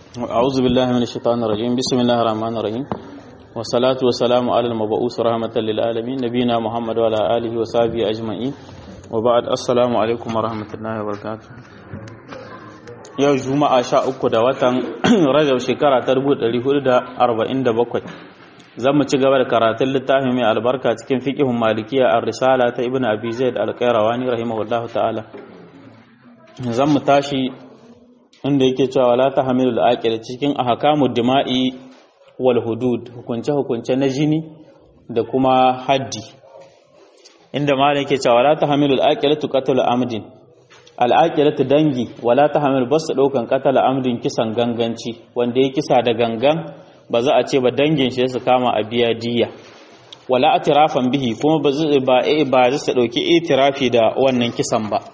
أعوذ بالله من الشيطان الرجيم بسم الله الرحمن الرحيم والصلاة والسلام على المبعوث رحمة للعالمين نبينا محمد وعلى آله وصحبه أجمعين وبعد السلام عليكم ورحمة الله وبركاته yau juma'a sha uku da watan rajab shekara ta dubu ɗari hudu da arba'in da bakwai zan mu ci gaba da karatun littafin mai albarka cikin fiƙihun malikiya a risala ta ibn abi zaid al-qayrawani rahimahullahu ta'ala zan mu tashi inda yake cewa la ta hamilul aqil cikin ahkamud dima'i wal hudud hukunce hukunce na jini da kuma haddi inda malam yake cewa la ta hamilul aqil tuqatul amdin al aqilatu dangi wala ta hamil bas daukan qatal amdin kisan ganganci wanda ya kisa da gangan ba za a ce ba dangin shi su kama a biya diya wala atirafan bihi kuma ba ba ba su dauki itirafi da wannan kisan ba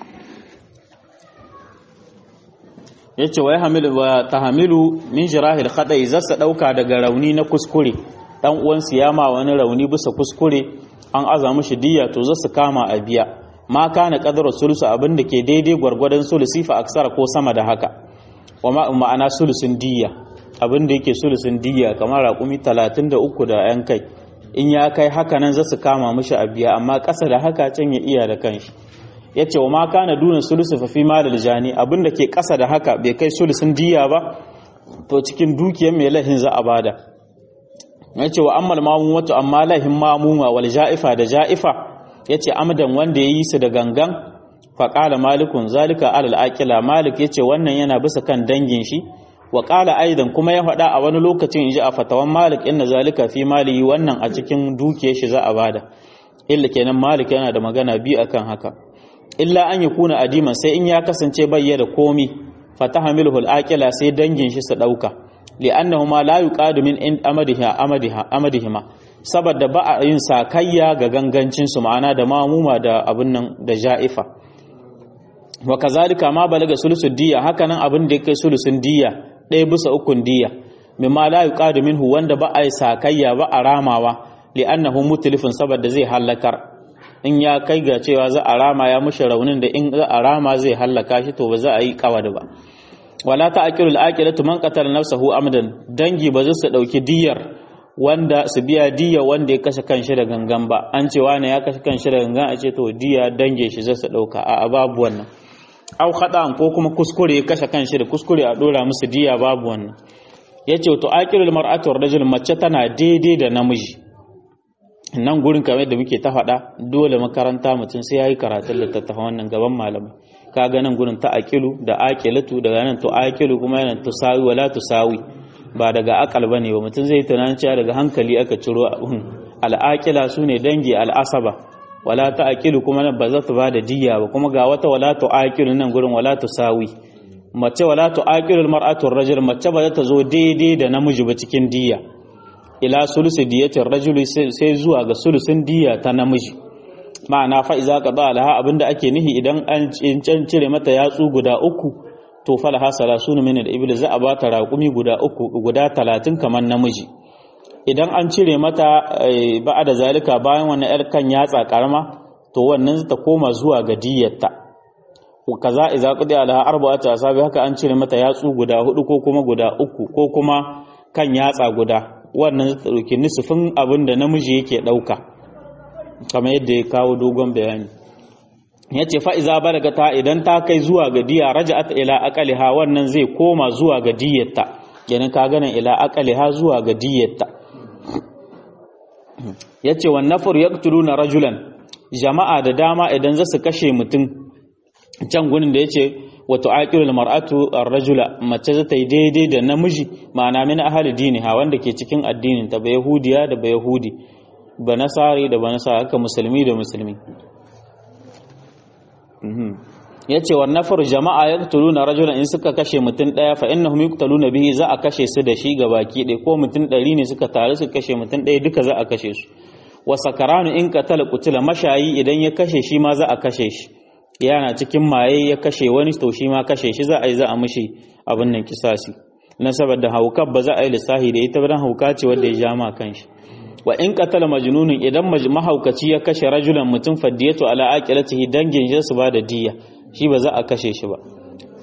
yace wai hamilu wa tahamilu min jirahil khada'i zasa dauka daga rauni na kuskure dan uwan siyama wani rauni bisa kuskure an aza mishi diya to zasu kama a biya ma kana qadru sulusu abinda ke daidai gwargwadon sulusi fa aksara ko sama da haka wa ma ma'ana sulusun diya abinda yake sulusun diya kamar raƙumi 33 da yan kai in ya kai haka nan zasu kama mishi a biya amma ƙasa da haka can ya iya da kanshi ya ce wa ma kana dunan sulusu fa fi malal jani abinda ke ƙasa da haka bai kai sulusun diya ba to cikin dukiyar mai lahin za a bada ya ce wa ammal mamun wato amma lahin mamuma wal ja'ifa da ja'ifa ya ce amdan wanda ya yi su da gangan faƙala malikun zalika alal aƙila malik ya ce wannan yana bisa kan dangin shi wa ƙala aidan kuma ya faɗa a wani lokacin in ji a fatawan malik inna zalika fi maliyi wannan a cikin dukiyar shi za a bada illa kenan malik yana da magana biyu akan haka illa an yi kuna adiman sai in ya kasance bayya da komi fataha milhul aqila sai dangin shi su dauka li'annahuma la yuqadu min in amadiha amadiha amadihima saboda ba a yin sakayya ga gangancin su ma'ana da mamuma da abin nan da ja'ifa wa kazalika ma balaga sulusul diya hakanan abin da yake sulusun diya ɗaya bisa ukun diya mimma la yuqadu minhu wanda ba a yi sakayya ba a ramawa li'annahu mutlifun saboda zai halakar in ya kai ga cewa za a rama ya mushi raunin da in za a rama zai hallaka shi to ba za a yi kawada ba wala ta aqilul aqilatu man qatala nafsahu amdan dangi ba za su dauki diyar wanda su biya diya wanda ya kashe kanshi da gangan ba an ce wani ya kashe kanshi da gangan a ce to diya dange shi za su dauka a babu wannan au khata'an ko kuma kuskure ya kashe kanshi da kuskure a dora musu diya babu wannan yace to aqilul mar'atu rajul mace tana daidai da namiji nan gurin kamar da muke ta faɗa dole makaranta mutum sai ya yi karatun littattafan wannan gaban malamai ka ga nan gurin ta aqilu da aqilatu daga nan to aqilu kuma yana tusawi wala tusawi ba daga akal bane ba mutum zai tunanin cewa daga hankali aka ciro abun al'aqila sune dangi al'asaba wala ta aqilu kuma nan ba za ta bada diyya ba kuma ga wata wala to aqilu nan gurin wala tusawi mace wala to aqilu al-mar'atu ar-rajul mace ba za ta zo daidai da namiji ba cikin diyya ila sulusi diyatin rajuli sai zuwa ga sulusin diya ta namiji ma'ana fa iza qada alaha abinda ake nihi idan an cire mata yatsu guda uku to falaha salasuna min al-ibli za a bata raƙumi guda uku guda talatin kamar namiji idan an cire mata da zalika bayan wannan yar kan yatsa karama to wannan ta koma zuwa ga diyatta kaza iza qada alaha arba'atu asabi haka an cire mata yatsu guda hudu ko kuma guda uku ko kuma kan yatsa guda wannan zai ɗauki nisufin abin da namiji yake ɗauka kamar yadda ya kawo dogon bayani ya ce fa'iza balaga ta idan ta kai zuwa ga diya raja'at ila aqaliha wannan zai koma zuwa ga diyatta kenan ka ganin ila aqaliha zuwa ga diyatta yace wan nafar yaqtuluna rajulan jama'a da dama idan za su kashe mutum can gurin da yace wato aqilul mar'atu ar-rajula mace za ta yi daidai da namiji ma'ana min ahli diniha wanda ke cikin addinin ta ba yahudiya da ba yahudi ba nasari da ba nasara haka musulmi da musulmi yace wa nafar jama'a yaqtuluna rajulan in suka kashe mutum daya fa innahum yuqtaluna bihi za a kashe su da shi gabaki ɗaya ko mutum ɗari ne suka taru su kashe mutum ɗaya duka za a kashe su wa sakaranu in qatala qutila mashayi idan ya kashe shi ma za a kashe shi yana cikin maye ya kashe wani to shi ma kashe shi za a yi za a mishi abin nan kisasi na saboda haukar ba za a yi lissahi da ita dan hauka ce wanda ya ja ma kanshi wa in qatala majnunun idan mahaukaci ya kashe rajulan mutum faddiyatu ala aqilatihi dangin shi su ba da diya shi ba za a kashe shi ba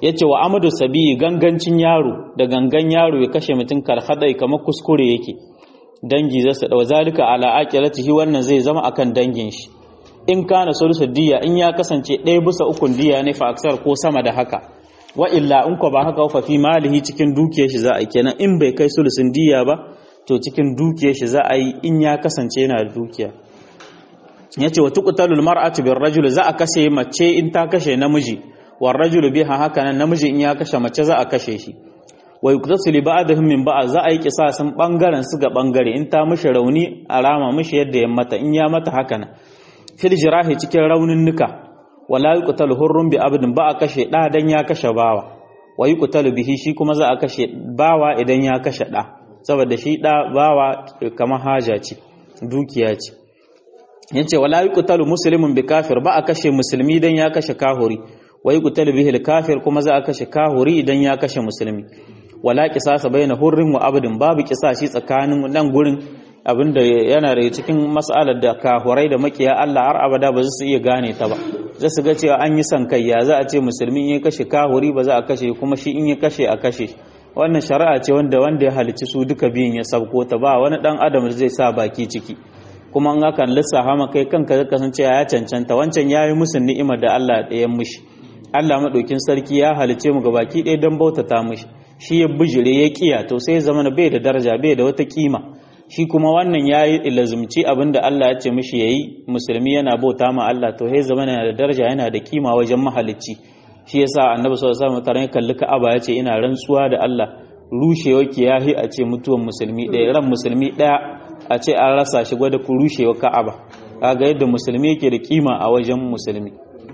yace wa amadu sabi gangancin yaro da gangan yaro ya kashe mutum karhadai kamar kuskure yake dangi za su dau zalika ala aqilatihi wannan zai zama akan dangin shi in kana sulusu diya in ya kasance ɗaya bisa ukun diya ne fa aksar ko sama da haka wa illa in ko ba haka fa fi malihi cikin dukiyar shi za a yi kenan in bai kai sulusun diya ba to cikin dukiyar shi za a yi in ya kasance yana da dukiya yace wa tuqtalul mar'atu bir rajul za a kashe mace in ta kashe namiji war rajulu biha haka nan namiji in ya kashe mace za a kashe shi wa yuqtasu li ba'dihim min ba'd za a yi kisasin bangaren su ga bangare in ta mishi rauni a rama mishi yadda ya mata in ya mata haka nan fil jirahi cikin raunin nuka wala yuqtalu hurrun bi abdin ba a kashe da dan ya kashe bawa wa yuqtalu bihi shi kuma za a kashe bawa idan ya kashe da saboda shi da bawa kamar haja ce dukiya ce yace wala yuqtalu muslimun bi kafir ba a kashe musulmi dan ya kashe kahuri wa yuqtalu bihi al kafir kuma za a kashe kahuri idan ya kashe musulmi wala qisasa baina hurrin wa abdin babu qisashi tsakanin nan gurin abinda yana da cikin mas'alar da kahurai da makiya Allah har abada ba su iya gane ta ba za su ga cewa an yi san kai ya za a ce musulmi in ya kashe kahuri ba za a kashe kuma shi in ya kashe a kashe wannan shari'a ce wanda wanda ya halicci su duka biyun ya sabko ta ba wani dan adam zai sa baki ciki kuma an hakan lissafa ma kai kanka zaka san cewa ya cancanta wancan yayi musu ni'imar da Allah ya mishi Allah madaukin sarki ya halice mu gabaki ɗaya don bautata mishi shi ya bijire ya kiya to sai zama bai da daraja bai da wata kima shi kuma wannan ya yi ilazumci abinda Allah ya ce mishi ya yi musulmi yana bauta ma Allah to ya zama yana da daraja yana da kima wajen mahalicci shi yasa annabi sallallahu alaihi wasallam kalli Ka'aba ya ce ina rantsuwa da Allah rushewa kiyahi a ce mutuwan musulmi ɗaya ran musulmi ɗaya a ce an rasa shi gwada ku rushewa Ka'aba kaga yadda musulmi yake da kima a wajen musulmi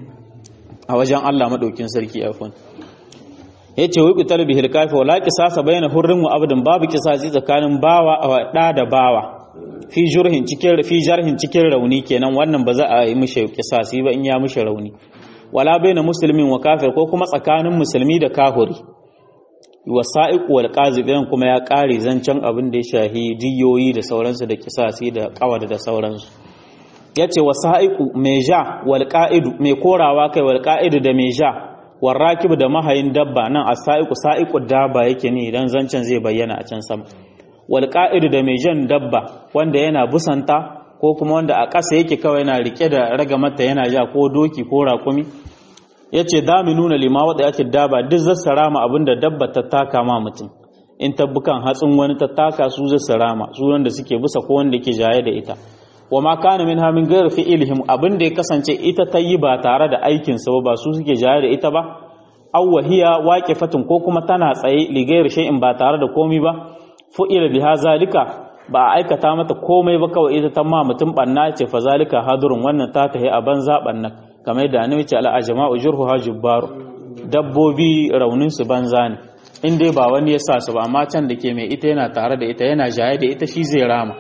a wajen Allah madaukin sarki afwan yace wai qital bihil kafi wala qisasa bayna hurrin wa abdin babu qisasi tsakanin bawa a da da bawa fi jurhin cikin fi jarhin cikin rauni kenan wannan ba za a yi mishi qisasi ba in ya mishi rauni wala bayna muslimin wa kafir ko kuma tsakanin musulmi da kafiri wasa'iq wal qazibin kuma ya kare zancen abin da ya shahi diyoyi da sauransu da qisasi da qawada da sauransu yace wasa'iqu mai ja wal qa'idu mai korawa kai wal qa'idu da mai ja warrakibu da mahayin dabba nan a sa'iku sa'iku dabba yake ne idan zancen zai bayyana a can sama wal qa'idu da mai jan dabba wanda yana busanta ko kuma wanda a ƙasa yake kawai yana rike da ragamata yana ja ko doki ko rakumi yace nuna lima wada yake dabba duk zassara ma abinda dabba ta taka ma mutum in tabbukan hatsin wani ta taka su zassara ma su wanda suke busa ko wanda yake jaye da ita wa ma kana min hamin gairu fi'ilihim abin da ya kasance ita ta yi ba tare da aikin sa ba su suke jaye da ita ba aw wahiya waqifatun ko kuma tana tsaye li gairu shay'in ba tare da komai ba fu'ila biha zalika ba a aikata mata komai ba kawai ita ta ma mutum banna ce fa zalika hadurun wannan ta tahi a banza bannan kamar da annabi ce ala ajma'u jurhuha jubbaru dabbobi raunin su banza ne in dai ba wani ya sa su ba amma can da ke mai ita yana tare da ita yana jaye da ita shi zai rama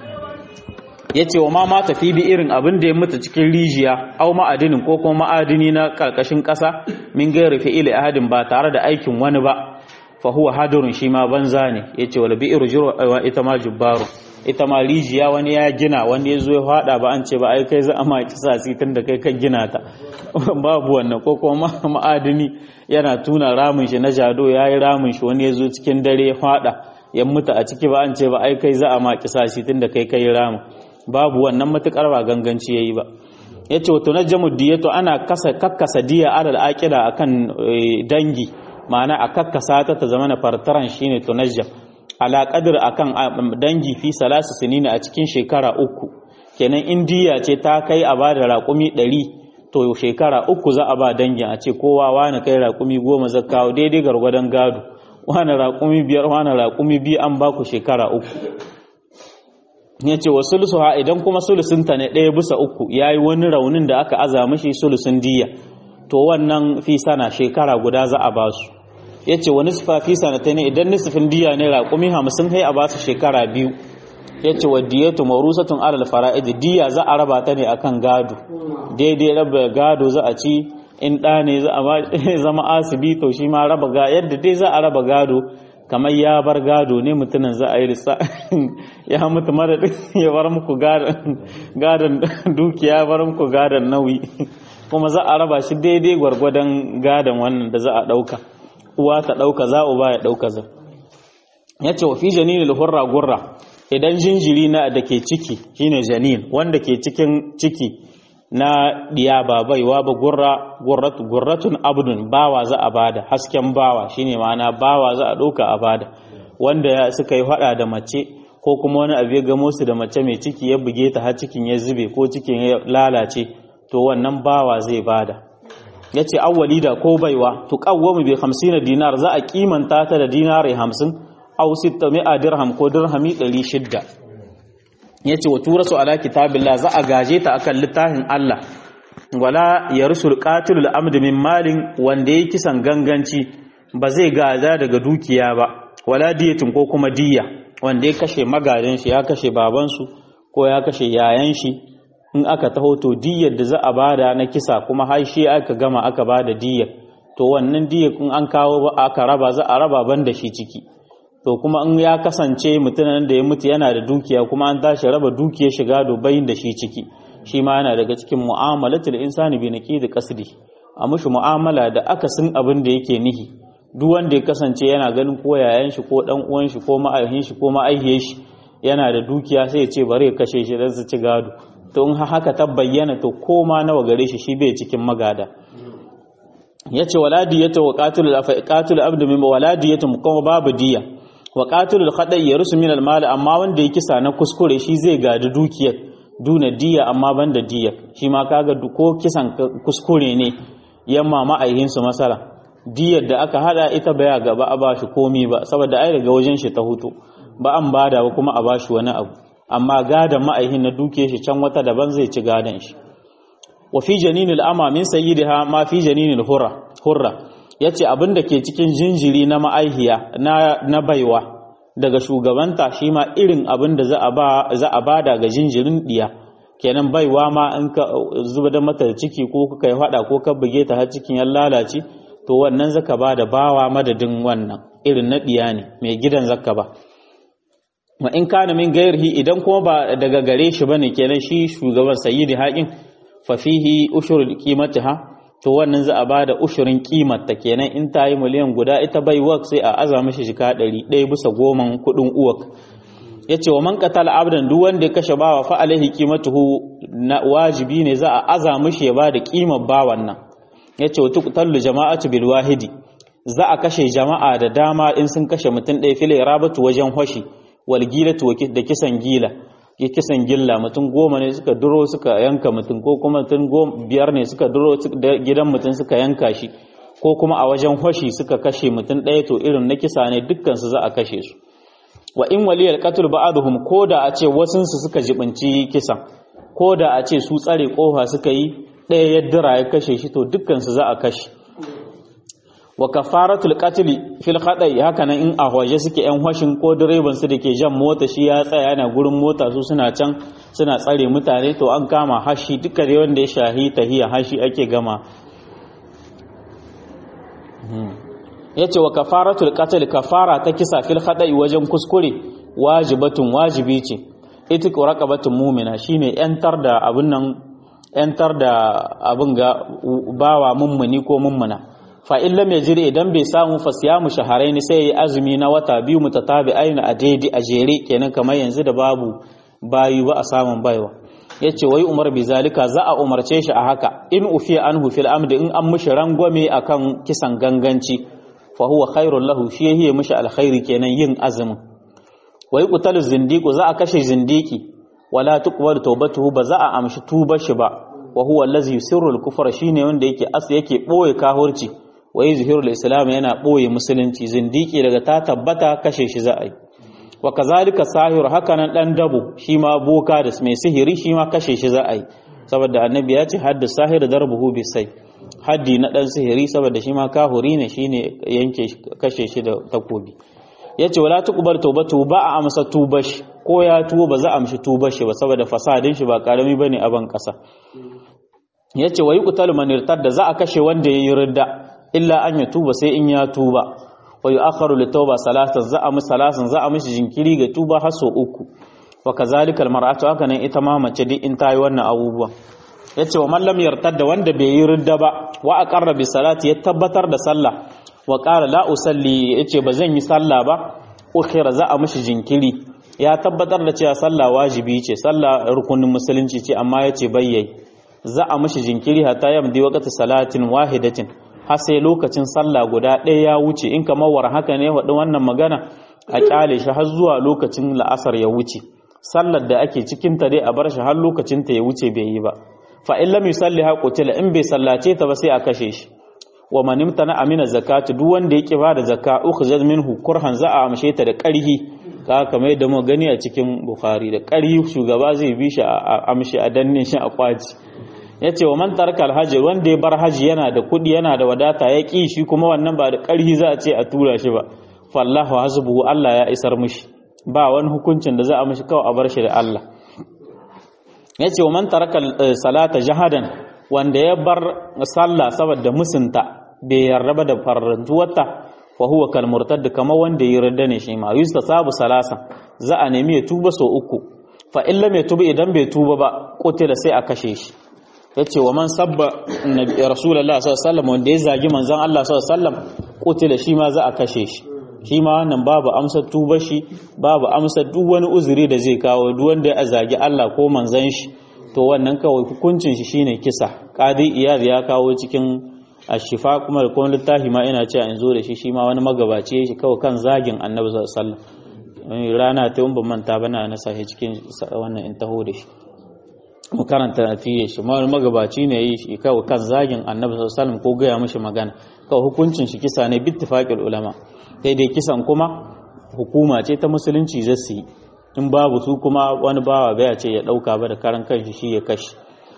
ya ce wa ma mata fi bi irin abin da ya mutu cikin rijiya au ma'adinin ko kuma ma'adini na karkashin ƙasa min gairi fi'ili ahadin ba tare da aikin wani ba fa huwa hadurun shi ma banza ne ya ce wal bi'ir wa ita ma jubbaru ita ma rijiya wani ya gina wani ya zo ya fada ba an ce ba ai kai za a ma kisa tun da kai ka gina ta babu wannan ko kuma ma'adini yana tuna ramin shi na jado ya yi ramin shi wani ya zo cikin dare ya fada ya mutu a ciki ba an ce ba ai kai za a ma kisa tun da kai kai ramin babu wannan matukar ba ganganci yayi ba yace wato najmu diyatu ana kasa kakkasa diya alal aqida akan dangi ma'ana a kakkasa ta ta zamana fartaran shine tunajja ala qadr akan dangi fi salasu sinina a cikin shekara uku kenan in diya ce ta kai a bada raƙumi 100 to shekara uku za a ba dangin a ce kowa wani kai raƙumi goma zakkawo daidai gargwadon gado wani raƙumi biyar wani raƙumi biyu an baku shekara uku ya ce wa sulusuha idan kuma sulusunta ne ɗaya bisa uku ya yi wani raunin da aka aza mashi sulusun diya to wannan fi sana shekara guda za a basu ya ce wa nisfa fi sana ta ne idan nisfin diya ne raƙumi hamsin kai a basu shekara biyu ya ce wa diyatu marusatun alal fara'id diya za a raba ta ne akan gado daidai raba gado za a ci in ɗa ne za a zama asibi to shi ma raba ga yadda dai za a raba gado kamar ya bar gado ne mutumin za a yi risa ya mutu mara ya bar muku gadon dukiya ya bar muku gadon nauyi kuma za a raba shi daidai gwargwadon gadon wannan da za a ɗauka uwa ta ɗauka za uba ya ɗauka za ya ce wa fi janinil hurra gurra idan jinjiri na da ke ciki shine janin wanda ke cikin ciki na diya ba baiwa ba gurra gurratun abdun bawa za a bada hasken bawa shine ma'ana bawa za a ɗauka a bada wanda suka yi faɗa da mace ko kuma wani abu ya gamo su da mace mai ciki ya buge ta har cikin ya zube ko cikin ya lalace to wannan bawa zai bada ya ce awwali da ko baiwa to kawwamu bi 50 dinar za a kimanta ta da dinari 50 aw 600 dirham ko dirhami 600 yace wa turasu ala kitabillah za a gaje ta akan littafin Allah wala yarsul qatilul amd min malin wanda yake kisan ganganci ba zai gaza daga dukiya ba wala diyatin ko kuma diya wanda ya kashe magadan shi ya kashe babansu ko ya kashe yayan shi in aka taho to diyar da za a bada na kisa kuma har shi aka gama aka bada diyar to wannan diyar in an kawo ba aka raba za a raba ban da shi ciki to kuma in ya kasance mutumin da ya mutu yana da dukiya kuma an tashi raba dukiyar shiga bayin da shi ciki shi ma yana daga cikin mu'amalatul insani bi naqidi qasdi a mushi mu'amala da akasin abin da yake nihi duk wanda ya kasance yana ganin ko yayan shi ko dan uwan shi ko ma'aihin shi ko ma'aihiyar shi yana da dukiya sai ya ce bari ya kashe shi dan su ci gado to in haka ta bayyana to koma nawa gare shi shi bai cikin magada yace waladiyatu wa qatilul afa qatilul abdu min waladiyatu kuma babu diya wa qatilul khada'i yarsu min al mal amma wanda ya kisa na kuskure shi zai gadi dukiyar duna diya amma banda diya shi ma kaga ko kisan kuskure ne yamma ma'aihin su masala diyar da aka hada ita baya gaba a bashi komi ba saboda ai daga wajen shi ta hutu ba an bada ba kuma a bashi wani abu amma gadan ma'aihin na duke shi can wata daban zai ci gadan shi wa fi janinil ama min sayyidiha ma fi janinil hurra hurra yace abin da ke cikin jinjiri na ma'aihiya na na baiwa daga shugabanta shi ma irin abin da za a ba za a bada ga jinjirin diya kenan baiwa ma in ka zuba da mata ciki ko ka kai hada ko ka buge ta har cikin ya lalace to wannan zaka bada bawa madadin wannan irin na diya ne mai gidan zaka ba wa in kana min gairihi idan kuma ba daga gare shi bane kenan shi shugaban sayyidi haƙin fa fihi ushurul qimatiha to wannan za a bada ushurin ta kenan in ta yi miliyan guda ita bai wak sai a aza mishi shika ɗari ɗaya bisa goman kuɗin uwak yace wa man qatala abdan duk wanda ya kashe bawa fa alaihi qimatuhu na wajibi ne za a aza mishi ya bada qimar bawan nan yace wa tuqtalu jama'atu bil wahidi za a kashe jama'a da dama in sun kashe mutum ɗaya fil rabatu wajen hoshi walgilatu da kisan gila kisan gilla mutum goma ne suka duro suka yanka mutum ko kuma mutum biyar ne suka duro gidan mutum suka yanka shi ko kuma a wajen hoshi suka kashe mutum ɗaya to irin na kisa ne dukkansu za a kashe su wa in waliyar qatul ba'aduhum ko da a ce wasunsu suka jibinci kisan ko da a ce su tsare kofa suka yi ɗaya ya dira ya kashe shi to dukkansu za a kashe wa kafaratul qatl fil khada'i haka nan in a waje suke yan hashin ko direban su dake jan mota shi ya tsaya yana gurin mota su suna can suna tsare mutane to an kama hashi duka dai wanda ya shahi tahiya hashi ake gama yace wa kafaratul qatl kafara ta kisa fil khada'i wajen kuskure wajibatun wajibi ce ita ko raqabatun mu'mina shine yantar da abun nan yantar da abun ga bawa mummuni ko mummuna fa in lam yajri idan bai samu fa siyamu shahrayn sai yayi azumi na wata biyu mutatabi'ain a daidai a jere kenan kamar yanzu da babu bayu ba a samun baiwa yace wai umar bi zalika za a umarce shi a haka in ufiya anhu fil amdi in an mishi rangwame akan kisan ganganci fa huwa khairul lahu shi yayi mishi alkhairi kenan yin azumin wai qutalu zindiqu za a kashe zindiki wala tuqbalu tawbatuhu ba za a amshi tubar shi ba wa huwa allazi yusirru al-kufra shine wanda yake as yake boye kahurci wa yuzhiru islam yana boye musulunci zindiki daga ta tabbata kashe shi za a yi wa kazalika sahir hakanan dan dabo shi ma boka da mai sihiri shi ma kashe shi za a yi saboda annabi ya ce hadda sahir darbuhu bi sai haddi na dan sihiri saboda shi ma kahuri ne shine yanke kashe shi da takobi yace wala tuqbal tawbatu ba a amsa tubash ko ya tuwo ba za a amshi tubashi ba saboda fasadin shi ba karami bane a ban kasa yace wayi qutalu man irtadda za a kashe wanda yayi ridda illa an ya tuba sai in ya tuba wa yu'akharu li tauba salatan za a musu salasan za a mishi jinkiri ga tuba har so uku wa kazalika almar'atu haka nan ita ma mace duk in tayi wannan abubuwan yace wa man lam yartadda wanda bai yi ridda ba wa aqarra bi salati ya tabbatar da sallah wa qala la usalli yace ba zan yi sallah ba ukhira za a mishi jinkiri ya tabbatar da cewa sallah wajibi ce sallah rukunin musulunci ce amma yace bayyai za a mishi jinkiri hatta yamdi waqti salatin wahidatin har sai lokacin sallah guda ɗaya ya wuce in kamar war haka ne wadin wannan magana a kyale shi har zuwa lokacin la'asar ya wuce sallar da ake cikin ta dai a bar shi har lokacin ta ya wuce bai yi ba fa in lam yusalli ha qutila in bai sallace ta ba sai a kashe shi wa man imtana amina zakatu duk wanda yake ba da zakka ukhzaz minhu kurhan za a amshe ta da ƙarhi ka kamar yadda mu gani a cikin bukhari da ƙarhi shugaba zai bi shi a amshi a danne shi a kwaci yace wa man taraka alhaji wanda ya bar haji yana da kuɗi yana da wadata ya ki shi kuma wannan ba da ƙarhi za a ce a tura shi ba fallahu hasbuhu Allah ya isar mishi ba wani hukuncin da za a mishi kawai a bar shi da Allah yace wa man taraka salata jahadan wanda ya bar sallah saboda musunta bai yarda da farrantuwarta fa huwa kal murtad kamar wanda ya yarda ne shi ma yusta sabu salasa za a nemi ya tuba so uku fa in lam yatuba idan bai tuba ba kotila sai a kashe shi yace wa man sabba nabi rasulullahi sallallahu alaihi wasallam wanda ya zagi manzon Allah sallallahu alaihi wasallam kotila shi ma za a kashe shi shi ma wannan babu amsar tuba shi babu amsar duk wani uzuri da zai kawo duk wanda ya zagi Allah ko manzon shi to wannan kawai hukuncin shi shine kisa qadi iyad ya kawo cikin ashifa kuma da kuma littafi ma ina cewa in zo da shi shi ma wani magabaci shi kawai kan zagin annabi sallallahu alaihi wasallam rana ta ban manta bana na sahi cikin wannan in taho da shi mu karanta fiye shi ma wani magabaci ne yi shi kawai kan zagin annabi sallallahu alaihi wasallam ko gaya mishi magana kawai hukuncin shi kisa ne bittifaqil ulama sai dai kisan kuma hukuma ce ta musulunci zasu yi in babu su kuma wani bawa baya ce ya dauka ba da karan kanshi shi ya kashi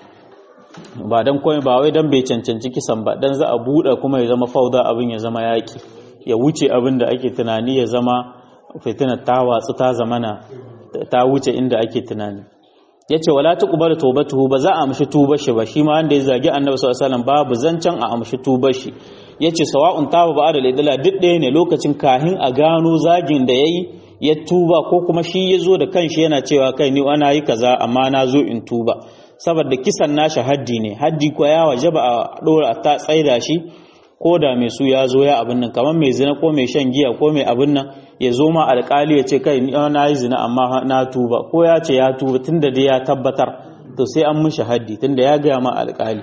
ba dan komai ba wai dan bai cancanci kisan ba dan za a buɗe kuma ya zama fauda abin ya zama yaki ya wuce abin da ake tunani ya zama fitina ta watsu ta zamana ta wuce inda ake tunani yace wala tuqbalu tawbatuhu ba za a amshi tubar shi ba shi ma wanda ya zagi annabi sallallahu alaihi wasallam babu zancan a amshi tubar shi yace sawa'un taba ba da laidala duk ɗaya ne lokacin kahin a gano zagin da yayi ya tuba ko kuma shi ya zo da kanshi yana cewa kai ni ana yi kaza amma na zo in tuba saboda kisan nashi haddi ne haddi ko ya wajaba a dora ta tsaida shi ko da mai su ya zo ya abin nan kamar mai zina ko mai shan giya ko mai abin nan ya zo ma alkali ya ce kai ni na yi zina amma na tuba ko ya ce ya tuba tunda dai ya tabbatar to sai an mishi haddi tunda ya gaya ma alkali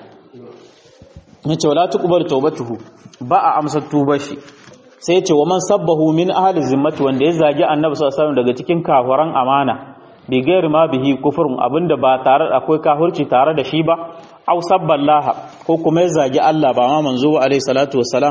ya ce wala tuqbal tawbatuhu ba a amsa tubar shi sai ya ce wa man sabbahu min ahli zimmati wanda ya zagi annabi sallallahu alaihi wasallam daga cikin kafiran amana bi gairi ma bihi kufrun abinda ba tare akwai kafirci tare da shi ba aw sabballaha ko kuma ya zagi Allah ba ma manzo ba alaihi salatu wassalam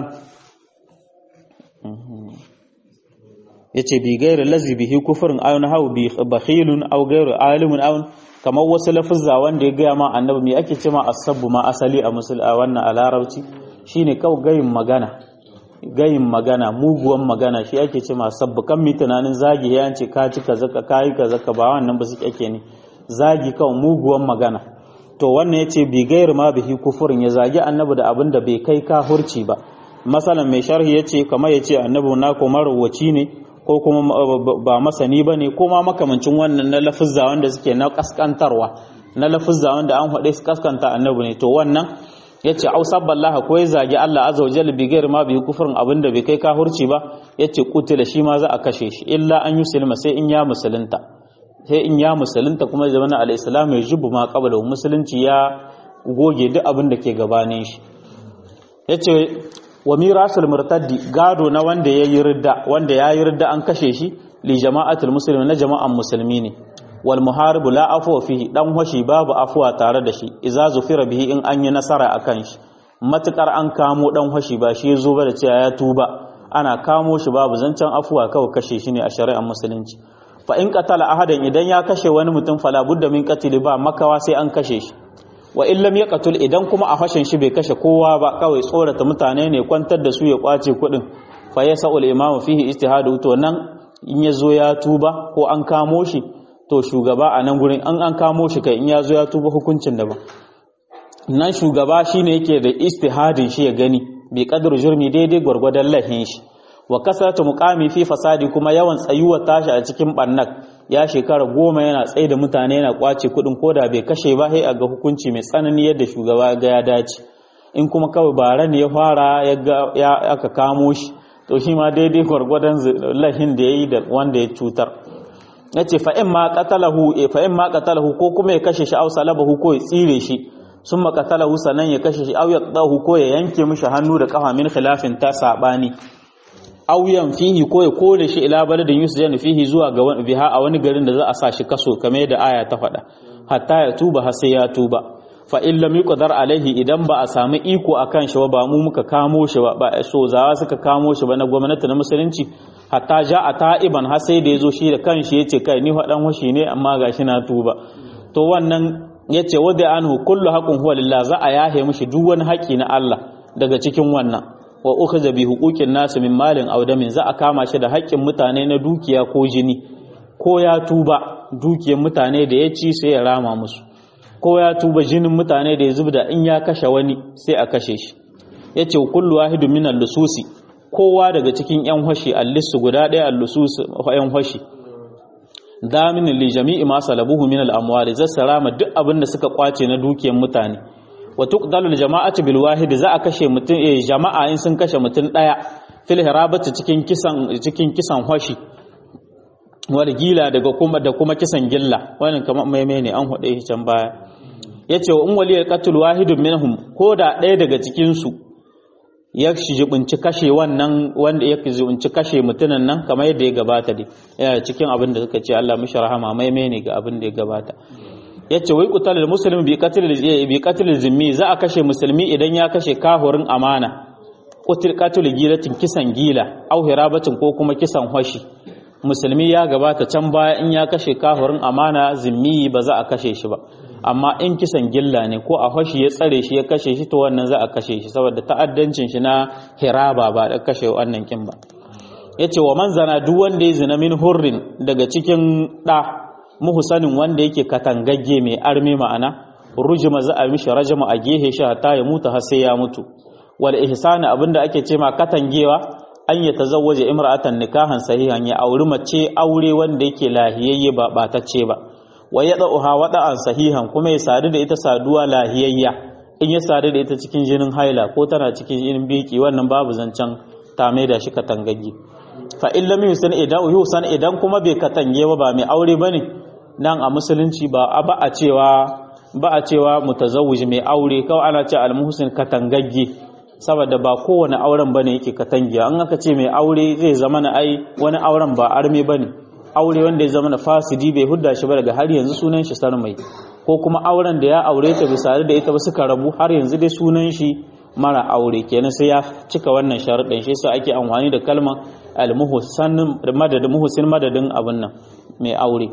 yace bi gairi lazi bihi kufrun aw nahu bi bakhilun aw gairi alimun aw kamar wasu lafuzza wanda ya gaya ma annabi me ake cewa asabbu ma asali a musul a wannan a larabci shine kawai gayin magana gayin magana muguwan magana shi ake cewa sabbu kan mi tunanin zagi ya ce ka ci kaza ka kai kaza ka ba wannan ba su ake ne zagi kawai muguwan magana to wannan yace bi gairi ma bihi kufurin ya zagi annabi da abin da bai kai kahurci ba masalan mai sharhi yace kamar yace annabi na ko marwaci ne ko kuma ba masani ba ne ko ma makamancin wannan na lafizza wanda suke na kaskantarwa na lafizza wanda an haɗe su kaskanta annabi ne to wannan ya ce au sabballaha ko ya zagi Allah azza wa jalla bi gairi ma bi kufrin abin da bai kai kahurci ba ya ce kutila shi ma za a kashe shi illa an yusulma sai in ya musulunta sai in ya musulunta kuma zaman al-islam ya jubu ma qabla musulunci ya goge duk abin da ke gabanin shi yace wa mirasul murtaddi gado na wanda ya yi ridda wanda ya yi ridda an kashe shi li jama'atul muslimin na jama'an musulmi ne wal muharibu la afwa fihi dan washi babu afwa tare da shi idza zufira bihi in an yi nasara akan shi matukar an kamo dan washi ba shi yazo ba da cewa ya tuba ana kamo shi babu zancen afwa kawai kashe shi ne a shari'ar musulunci fa in qatala ahadan idan ya kashe wani mutum fala budda min qatli ba makawa sai an kashe shi wa illam yaqtul idan kuma a fashin shi bai kashe kowa ba kawai tsorata mutane ne kwantar da su ya kwace kudin fa yasaul imam fihi ijtihadu to nan in yazo ya tuba ko an kamo shi to shugaba a nan gurin an an kamo shi kai in yazo ya tuba hukuncin da ba nan shugaba shine yake da istihadin shi ya gani bai kadar jurmi daidai gwargwadon lahin shi wa kasarta muqami fi fasadi kuma yawan tsayuwa tashi a cikin bannak ya shekara goma yana tsaye da mutane yana kwace kuɗin koda bai kashe ba sai a ga hukunci mai tsanani yadda shugaba ga ya dace in kuma kawai bara ne ya fara ya aka kamo shi to shi ma daidai gwargwadon lahin da ya yi da wanda ya cutar ya ce fa'in ma ƙatalahu ko kuma ya kashe shi au salabahu ko ya tsire shi sun ma ƙatalahu sannan ya kashe shi au ya ɗahu ko ya yanke mishi hannu da ƙafa min khilafin ta saɓani au yan fihi ko ya kore shi ila baladin yusuf fihi zuwa ga biha a wani garin da za a sa shi kaso kamar yadda aya ta faɗa hatta ya tuba har sai ya tuba fa in lam yuqdar alaihi idan ba a samu iko akan shi ba mu muka kamo shi ba ba so zawa suka kamo shi ba na gwamnati na musulunci hatta ja a ta'iban har sai da yazo shi da kanshi yace kai ni fadan washi ne amma gashi na tuba to wannan yace wada anhu kullu haqqun huwa lillah za a yahe mishi duk wani haƙi na Allah daga cikin wannan wa ukhza bi huquqin nas min malin aw damin za a kama shi da haƙƙin mutane na dukiya ko jini ko ya tuba dukiyar mutane da ya ci sai ya rama musu ko ya tuba jinin mutane da ya zubda in ya kashe wani sai a kashe shi ya ce kullu wahidu min al-lususi kowa daga cikin yan hashi al-lissu guda ɗaya al-lusus yan hashi damin li jami'i ma salabuhu min al-amwali zassarama duk abin da suka kwace na dukiyar mutane wa tuqdalu al-jama'atu bil wahid za a kashe mutum eh jama'a in sun kashe mutum ɗaya fil hirabati cikin kisan cikin kisan hashi wal gila daga kuma da kuma kisan gilla wannan kamar maimai ne an hude shi can baya yace wa in waliyal qatl wahidun minhum ko da ɗaya daga cikin su ya shijibinci kashe wannan wanda ya shijibinci kashe mutunan nan kamar yadda ya gabata dai yana cikin abin da suka ce Allah mishi rahama maimai ne ga abin da ya gabata yace wai qutalul muslim bi qatl bi qatl zimmi za a kashe musulmi idan ya kashe kahurin amana qutil qatl gilatin kisan gila au hirabatin ko kuma kisan hoshi musulmi ya gabata can baya in ya kashe kafirin amana zimmi ba za a kashe shi ba amma in kisan gilla ne ko a fashi ya tsare shi ya kashe shi to wannan za a kashe shi saboda ta'addancin shi na hiraba ba da kashe wannan kin ba yace wa man zana duk wanda ya zina min hurrin daga cikin da muhsanin wanda yake katangagge mai arme ma'ana rujuma za a mishi rajama a gehe shi hatta ya mutu har sai ya mutu wal ihsani abinda ake ce ma katangewa an ya tazawwaje imra'atan nikahan sahihan ya auri mace aure wanda yake lahiyayye ba batacce ba wa yada'uha wada'an sahihan kuma ya sadu da ita saduwa lahiyayya in ya sadu da ita cikin jinin haila ko tana cikin jinin biki wannan babu zancen ta mai da shi katangagge fa in lam yusan idan yusan idan kuma bai katange ba ba mai aure bane nan a musulunci ba a ba a cewa ba a cewa mutazawwij mai aure kawai ana ce al-muhsin katangagge saboda ba kowane auren bane yake katangiya an aka ce mai aure zai zama na ai wani auren ba arme bane aure wanda ya zama na fasidi bai hudda shi ba daga har yanzu sunan shi sarmai ko kuma auren da ya aure ta bisa da ita ba suka rabu har yanzu dai sunan shi mara aure kenan sai ya cika wannan sharuɗin shi yasa ake amfani da kalmar al-muhsan madadin muhsin madadin abin nan mai aure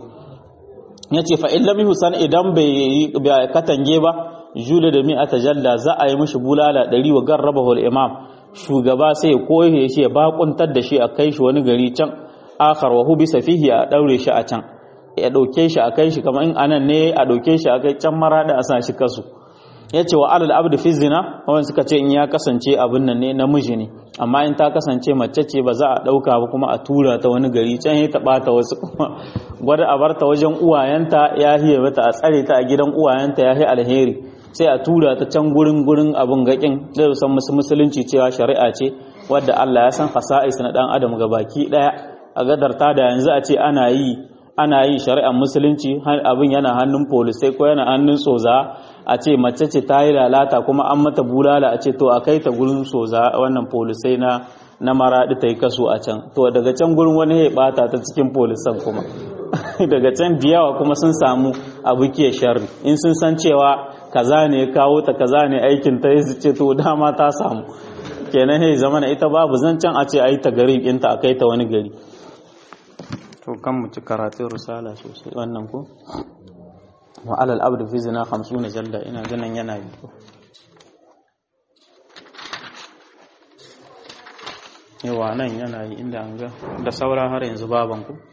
yace fa in lam yuhsan idan bai katange ba jula da mi'ata jalla za a yi mishi bulala ɗari wa garrabahu imam shugaba sai ya koye shi ya bakuntar da shi a kai shi wani gari can akhar wa hu bisa fihi a daure shi a can ya dauke shi a kai shi kamar in anan ne a dauke shi a kai can marada a sa shi kasu yace wa alal abdu fi zina wannan suka ce in ya kasance abin nan ne namiji ne amma in ta kasance mace ce ba za a dauka ba kuma a tura ta wani gari can ya taba ta wasu kuma gwada a barta wajen uwayenta ya hiye mata a tsare ta a gidan uwayenta ya hi alheri sai a tura ta can gurin gurin abin gakin zai san musu musulunci cewa shari'a ce wadda Allah ya san fasa'is na dan adam ga baki daya a gadarta da yanzu a ce ana yi ana yi shari'ar musulunci abin yana hannun polisai ko yana hannun soza a ce mace ce ta yi lalata kuma an mata bulala a ce to a kai ta gurin soza wannan polisai na na maraɗi ta yi kaso a can to daga can gurin wani ya bata ta cikin polisan kuma daga can diyawa kuma sun samu abu ke sharri in sun san cewa kaza ne kawo ta kaza ne aikin ta yi ce to dama ta samu kenan hey zamana ita babu zancen a ce a yi ta garin ɗinta a kai ta wani gari to kan mu ci karatun risala sosai wannan ko wa alal abdu fi zina 50 jalla ina ganin yana yi yawa nan yana yi inda an ga da saura har yanzu baban ku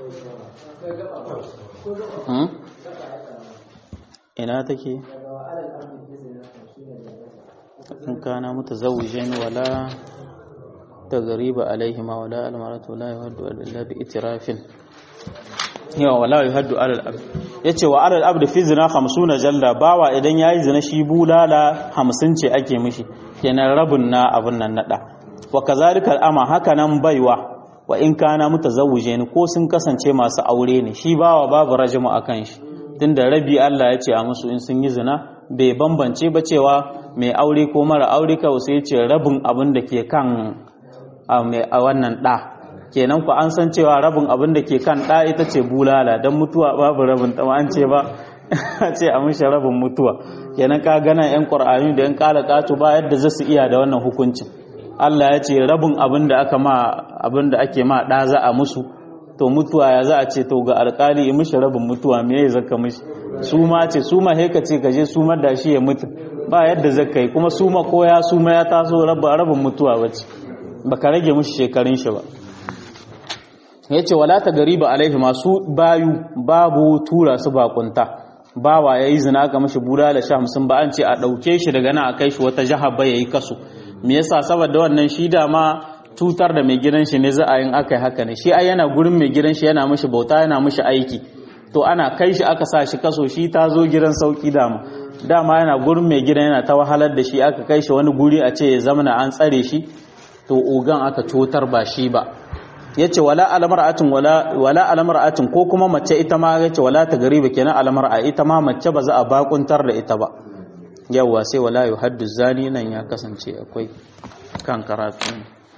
ina take in kana mutazawwijin wala tagriba alaihi ma wala almaratu la yuhaddu illa bi itirafin yawa wala yuhaddu alal abd yace wa alal abd fi zina 50 jalla bawa idan yayi zina shi bulala 50 ce ake mishi kenan rabin na abun nan nada wa kazalika ama haka nan baiwa wa in kana mutazawwije ko sun kasance masu aure ne shi bawa babu rajmu akan shi tunda rabi Allah ya ce a musu in sun yi zina bai bambance ba cewa mai aure ko mara aure kawai sai ce rabin abin da ke kan a wannan ɗa kenan ku an san cewa rabin abin da ke kan ɗa ita ce bulala don mutuwa babu rabin ta an ce ba ce a mishi rabin mutuwa kenan ka gana yan ƙwar'ani da yan ƙala ƙato ba yadda za su iya da wannan hukuncin Allah ya ce rabin abin da aka ma abin da ake ma ɗa za a musu to mutuwa ya za a ce to ga alƙali ya mishi rabin mutuwa me ya zaka mishi su ma ce su ma heka ce kaje su ma da shi ya mutu ba yadda zaka yi kuma su ma ko ya su ma ya taso rabin mutuwa bace baka rage mishi shekarun shi ba yace wala ta gariba alaihi masu bayu babu tura su bakunta bawa yayi zina ga mishi bulala sha hamsin ba an ce a dauke shi daga nan a kai shi wata jaha ba yayi kaso me yasa saboda wannan shi da ma tutar da mai gidan shi ne za a yin akai haka ne shi ai yana gurin mai gidan shi yana mishi bauta yana mishi aiki to ana kai shi aka sa shi kaso shi ta zo gidan sauki dama dama yana gurin mai gidan yana ta wahalar da shi aka kai shi wani guri a ce ya zamana an tsare shi to ogan aka cutar ba shi ba yace wala almar'atin wala wala almar'atin ko kuma mace ita ma yace wala ta gariba kenan almar'a ita ma mace ba za a bakuntar da ita ba yawa sai wala yuhaddu zani nan ya kasance akwai kan karatu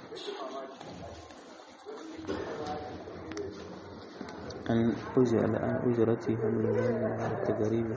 an uzi ala an ujrati hamlu ta gariba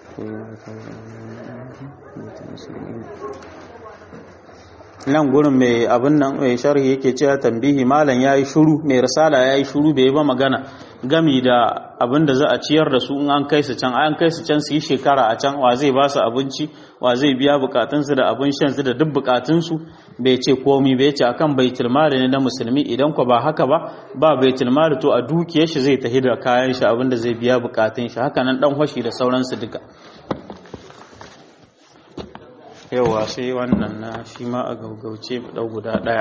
nan gurin mai abin nan mai sharhi yake cewa tambihi malam yayi shuru mai risala yayi shuru bai ba magana gami da abin da za a ciyar da su in an kai su can an kai su can su yi shekara a can wa zai ba su abinci wa zai biya bukatunsu da abin shan su da duk bukatunsu bai ce komi bai ce akan baitul mali ne na musulmi idan ko ba haka ba ba baitul mali to a dukiyar shi zai tafi da kayan shi abin da zai biya bukatun shi haka nan dan hoshi da sauransu duka yawa sai wannan na shi ma a gaugauce ɗau guda ɗaya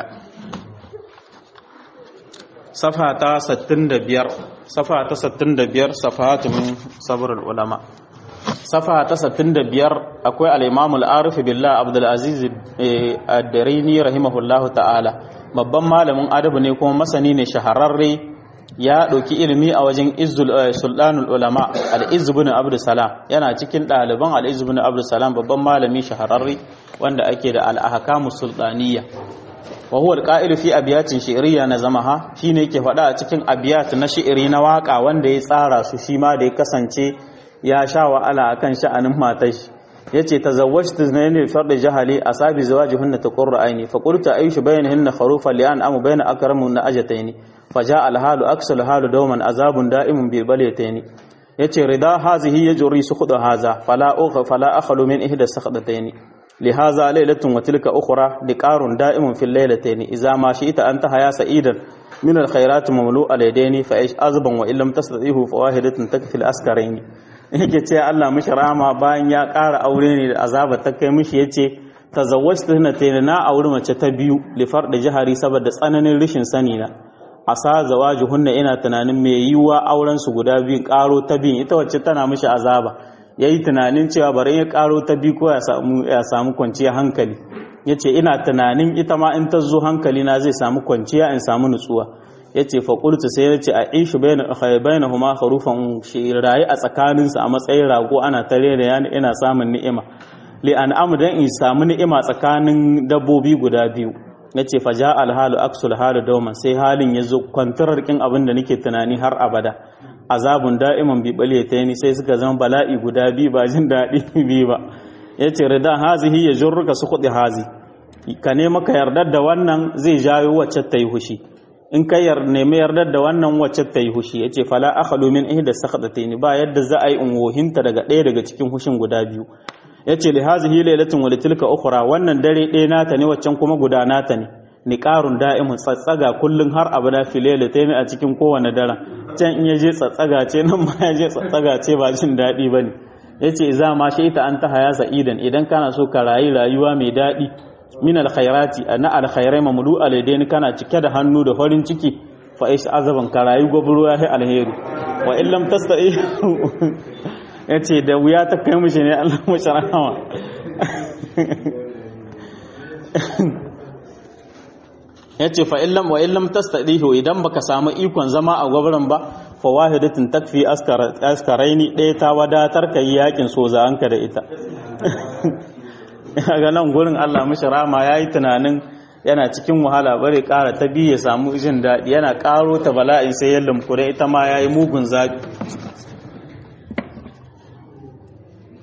safa ta 65 safa ta 65 safatu min sabrul ulama safa ta 65 akwai al-imam al-arif billah abdul aziz ad-darini rahimahullahu ta'ala babban malamin adabu ne kuma masani ne shahararre ya ɗauki ilimi a wajen sultanul ulama al'izzu bin abdu salam yana cikin ɗaliban al'izzu bin abdu salam babban malami shahararri wanda ake da al'ahakamu sultaniya wa huwa alqa'ilu fi abiyatin shi'riya na zamaha shine yake faɗa a cikin abiyat na shi'iri na waka wanda ya tsara su shi ma da ya kasance ya sha wa'ala akan sha'anin matar shi yace tazawwajtu zinaini fard jahali asabi zawajihunna taqurra aini fa qultu aishu bainahunna kharufa li'an amu baina akramun na ajataini فجاء الحال أكس الحال دوما عذاب دائم بالبليتين yace rida hazihi yajri sukhud haza fala ugha fala akhlu min ihda sakhdatayn lihaza laylatun wa tilka ukhra liqarun da'imun fil laylatayn idza ma shi'ta anta haya sa'idan min al khairat mamlu'a laydaini fa ish azban wa illam tastatihu fawahidatun takfil askarain yake ce Allah mishi rama bayan ya ƙara aure ne da azaba ta kai mishi yace tazawwajtu hinatayn na aure mace ta biyu li farda jahari saboda tsananin rishin sani na asa hunna ina tunanin mai yiwuwa auren su guda biyun karo ta biyun ita wacce tana mishi azaba yayi tunanin cewa bari ya karo ta biyu ko ya samu ya samu kwanciya hankali yace ina tunanin ita ma in ta zo hankali na zai samu kwanciya in samu nutsuwa yace fa qultu sai yace a ishu bayna bainahuma kharufan shi rayi a tsakanin su a matsayin rago ana tare da yani ina samun ni'ima li an dan in samu ni'ima tsakanin dabbobi guda biyu na ce fa ja alhalu aksul halu dauman sai halin ya zo kwantarar kin abin da nake tunani har abada azabun da'iman bi ta ni sai suka zama bala'i guda bi ba jin daɗi bi ba ya ce rida hazihi ya jurruka su kuɗi hazi ka nema ka yardar da wannan zai jawo wacce ta yi hushi in ka nemi yardar da wannan wacce ta yi hushi ya ce fala akhalu min ihda sakhdatayni ba yadda za a yi in wohinta daga ɗaya daga cikin hushin guda biyu yace li hazihi laylatun wa litilka ukhra wannan dare ɗaya nata ne waccan kuma guda nata ne niqarun da'imun tsatsaga kullun har abada fi laylatayn a cikin kowane daren can in yaje tsatsaga ce nan ma yaje tsatsaga ce ba jin daɗi bane yace za ma shi ita an ta haya sa'idan idan kana so ka rayu rayuwa mai daɗi min alkhairati na alkhairai mamlu alaidaini kana cike da hannu da farin ciki fa ish azaban ka rayu gobro ya hi alheri wa in lam tastati yace da wuya ta kai mishi ne Allah mu sharama yace fa in lam wa in lam tastadihu idan baka samu ikon zama a gwabran ba fa wahidatin takfi askaraini ɗaya ta wadatar ka yi yakin soza anka da ita ga nan gurin Allah mishi rama yayi tunanin yana cikin wahala bare ƙara ta biyu ya samu jin daɗi yana ƙaro ta bala'i sai ya lumkure ita ma yayi mugun zaɓi